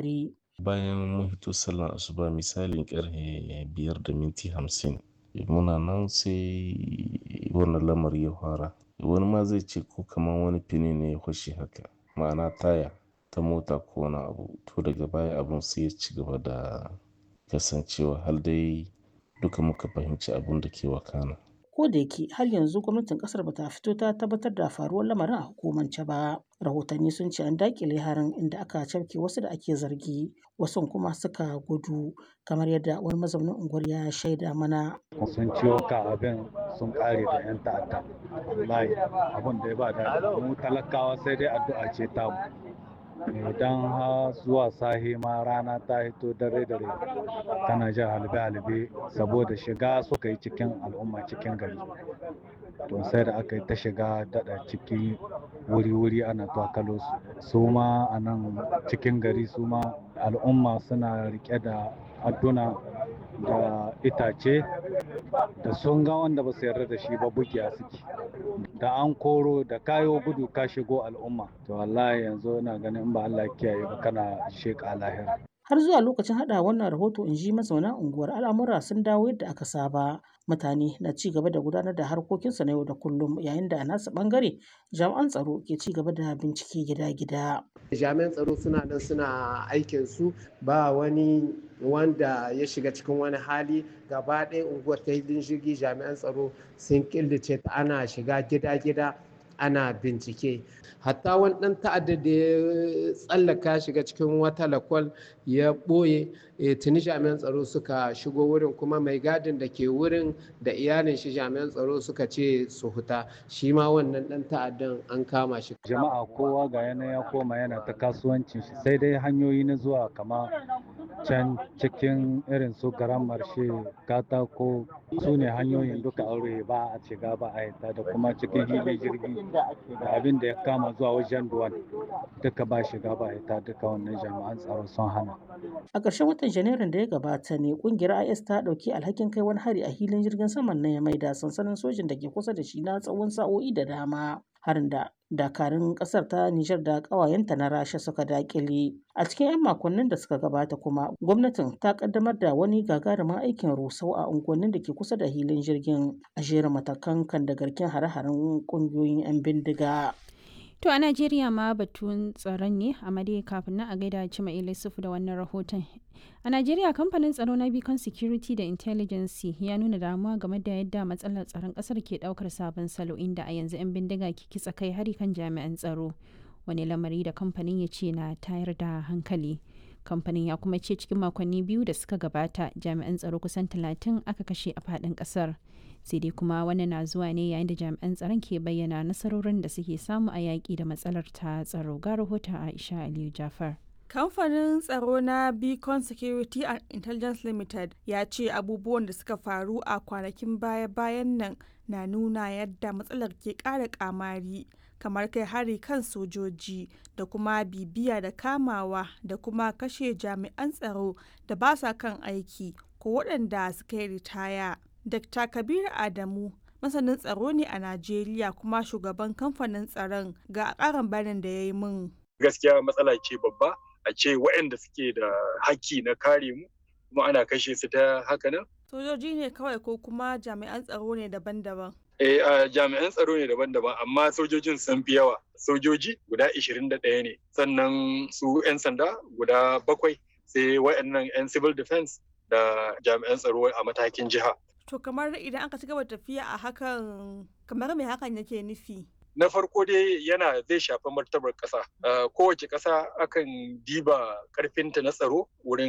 al'amari. bayan mun hito sallar asuba misalin karfe biyar da minti hamsin muna nan sai wannan lamari ya fara wani ma zai ce ko kamar wani fini ne ya fashe haka ma'ana taya ta mota ko wani abu to daga baya abun sai ya ci gaba da kasancewa har dai duka muka fahimci abun da ke wakana ko da yake har yanzu gwamnatin kasar bata fito ta tabbatar da faruwar lamarin a hukumance ba rahotanni sun ce an dakile harin inda aka cafke wasu da ake zargi wasu kuma suka gudu kamar yadda wani mazaunin unguwar ya shaida mana sun ciwo ka abin sun kare da yan ta'adda wallahi abin da ya ba da mu talakawa sai dai addu'a ce ta mu idan ha zuwa sahi ma rana ta hito dare dare tana jin halbe halbe saboda shiga suka yi cikin al'umma cikin gari to sai da aka yi ta shiga daɗa ciki wuri-wuri ana twakalo su su ma a nan cikin gari su ma al'umma suna rike da adduna da itace da sun ga wanda ba su yarda da shi ba bugiya suke da an koro da kayo gudu ka shigo al'umma to wallahi yanzu ina ganin in ba Allah kiyaye ba kana sheka lahira har zuwa lokacin hada wannan rahoto in ji mazauna unguwar al'amura sun dawo yadda aka saba mutane na ci gaba da gudanar da harkokinsu na yau da kullum yayin da a nasu bangare jami'an tsaro ke ci gaba da bincike gida-gida jami'an tsaro suna nan suna aikin su ba wani wanda ya shiga cikin wani hali gaba ɗaya unguwar ta hidin jirgi jami'an tsaro sun killace ta ana shiga gida-gida ana bincike hatta wani ɗan ta'adda da ya tsallaka shiga cikin wata lakwal ya ɓoye tuni jami'an tsaro suka shigo wurin kuma mai gadin da ke wurin da iyalin shi jami'an tsaro suka ce su huta shi ma wannan ɗan ta'addan an kama shi jama'a kowa ga yana ya koma yana ta kasuwancin shi sai dai hanyoyi na zuwa kama can cikin irin su garan marshe katako su ne hanyoyin duka aure ba a shiga ba a yata da kuma cikin hili jirgi da abin da ya kama zuwa wajen duwan duka ba shiga ba yata duka wannan jami'an tsaro sun hana a ƙarshen watan janairun da ya gabata ne ƙungiyar is ta ɗauki alhakin kai wani hari a hilin jirgin saman na ya maida sansanin sojin da ke kusa da shi na tsawon sa'o'i da dama harin da dakarun kasar ta Nijar da ƙawayenta na Rasha suka dakile. A cikin 'yan makonnin da suka gabata kuma gwamnatin ta kaddamar da wani gagarumin aikin rusau a unguwannin da ke kusa da hilin jirgin a jerin matakan kan da garken hare-haren ƙungiyoyin 'yan bindiga. To a Najeriya ma batun tsaron ne a dai kafin nan a gaida Cima Ilisufu da wannan rahoton. A Najeriya kamfanin tsaro na Beacon Security da Intelligence ya nuna damuwa game da yadda matsalar tsaron kasar ke daukar sabon salo inda a yanzu 'yan bindiga ke kitsa kai hari kan jami'an tsaro. Wani lamari da kamfanin ya ce na tayar da hankali. Kamfanin ya kuma ce cikin makonni biyu da suka gabata jami'an tsaro kusan talatin aka kashe a faɗin ƙasar. sai dai kuma wannan na zuwa ne yayin da jami'an tsaron ke bayyana nasarorin da suke samu a yaƙi da matsalar ta tsaro ga rahoton aisha aliyu jafar kamfanin tsaro na beacon security and intelligence limited ya ce abubuwan da suka faru a kwanakin baya-bayan nan na nuna yadda matsalar ke ƙara kamari kamar kai hari kan sojoji da kuma bibiya da kamawa da kuma kashe jami'an tsaro da ba sa kan aiki ko waɗanda suka yi ritaya Dr. Kabiru Adamu masanin tsaro ne a Najeriya kuma shugaban kamfanin tsaron ga karin bayanin da ya yi min. Gaskiya matsala ce babba a ce waɗanda suke da haƙƙi na kare mu kuma ana kashe su ta haka nan. Sojoji ne kawai ko kuma jami'an tsaro ne daban-daban. Eh, uh, jami'an tsaro ne daban-daban amma sojojin sun fi yawa. Sojoji guda 21 ne sannan su 'yan sanda guda bakwai sai waɗannan 'yan civil defense da jami'an tsaro a matakin jiha. To kamar idan aka ci gaba tafiya a hakan kamar me hakan yake nufi? Na farko dai yana zai shafi martabar ƙasa. Kowace ƙasa akan diba ƙarfinta na tsaro wurin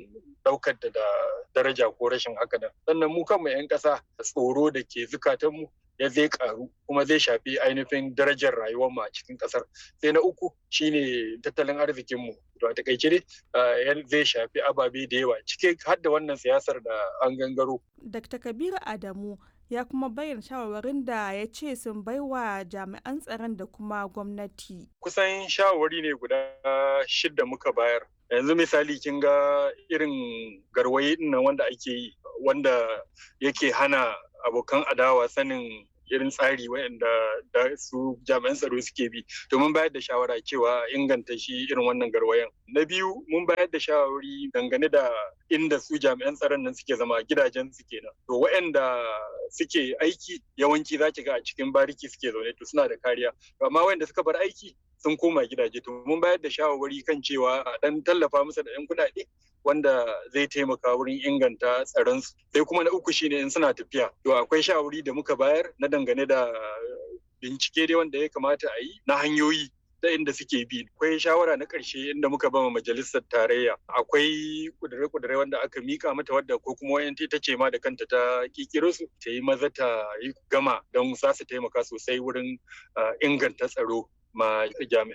ɗaukar da daraja ko rashin haka nan. Sannan mu kanmu 'yan ƙasa tsoro da ke zukatanmu ya zai karu kuma zai shafi ainihin darajar rayuwar mu a cikin kasar sai na uku shine tattalin arzikin mu to a takaice dai zai shafi ababe da yawa cike har da wannan siyasar da an gangaro Dr. Kabiru Adamu ya kuma bayyana shawarwarin da ya ce sun baiwa jami'an tsaron da kuma gwamnati. Kusan shawarwari ne guda shidda muka bayar. Yanzu misali kin ga irin garwaye nan wanda ake yi wanda yake hana abokan adawa sanin irin tsari wayanda da su jami'an tsaro suke bi to mun bayar da shawara cewa inganta shi irin wannan garwayan na biyu mun bayar da shawarwari dangane da inda su jami'an tsaron nan suke zama gidajen su kenan to wayanda suke aiki yawanci za ki ga a cikin bariki suke zaune to suna da kariya amma wayanda suka bar aiki sun koma gidaje to mun bayar da shawarwari kan cewa a dan tallafa musu da 'yan kuɗaɗe wanda zai taimaka wurin inganta tsaron su sai kuma na uku shine in suna tafiya to akwai shawari da muka bayar na dangane da bincike dai wanda ya kamata a yi na hanyoyi ta inda suke bi akwai shawara na ƙarshe inda muka bama majalisar tarayya akwai kudure-kudure wanda aka mika mata wadda ko kuma wayan ta ce ma da kanta ta kikiro su ta yi maza ta yi gama don za su taimaka sosai wurin inganta tsaro ma jami'an